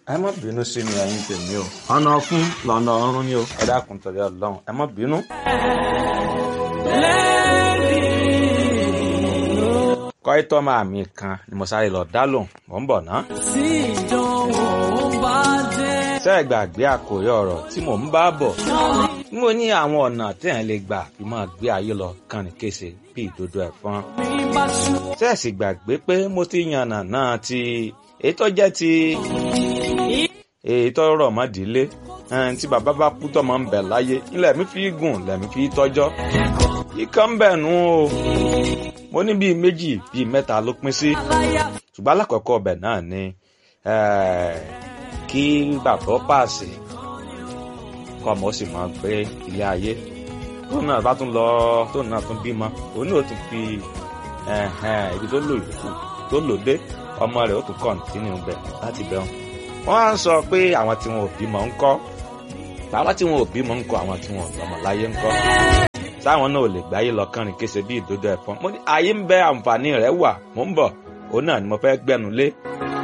ẹ má bínú sí mi ẹ̀yin tèmi o ọ̀nà ọ̀fun lọ́nà ọ̀run ni o ẹ dákun torí ọlọ́run ẹ má bínú. kọ́ítọ́ máa mi kan ni mo sáré lọ dá lòun mò ń bọ̀ ná. tí ìdánwò bá dé. ṣé ẹ gbàgbé àkòrí ọ̀rọ̀ tí mò ń bá bọ̀ mo ní àwọn ọ̀nà téèyàn lè gbà fi máa gbé ayé lọ kàn ní kése bí ìdodo ẹ̀fọn. mi bá ṣú. ṣé ẹ sì gbàgbé pé mo ti yànnà náà ti èyí tó jẹ́ ti èyí tó rọ̀ mọ́ ìdílé ẹn, tí bàbá bá kú tọ́mọ ń bẹ láyé ilẹ̀ mi fi gùn lẹ̀mí fi tọ́jọ́ ikán ń bẹ̀ nù o mo ní bíi méjì bíi mẹ́ta ló pín sí ṣùgbọ́n alákọ̀ọ́kọ́ ọbẹ̀ náà ni eh, kí bàbá ó pàṣẹ kọ́ ọmọ ó sì máa gbé ilé ayé tó náà bá tún lọ tó náà tún bímọ òun náà ó tún fi ẹ̀hẹ̀n, ibi tó lò yòókù tó lò dé ọmọ rẹ̀ ó tún kọ̀ǹtínú bẹ̀ láti bẹ̀rùn wọ́n á sọ pé àwọn tí wọn ò bímọ ń kọ́ àwọn tí wọn ò bímọ ń kọ́ àwọn tí wọn ò lọ́mọ láyé ń kọ́ táwọn náà ò lè gbáyé lọ kánrin kése bí ìdodo ẹ̀fọn mo ní ayé ń bẹ àǹfààní rẹ̀ wà mò ń bọ̀ òun náà ni mo fẹ́ gbẹ́nu lé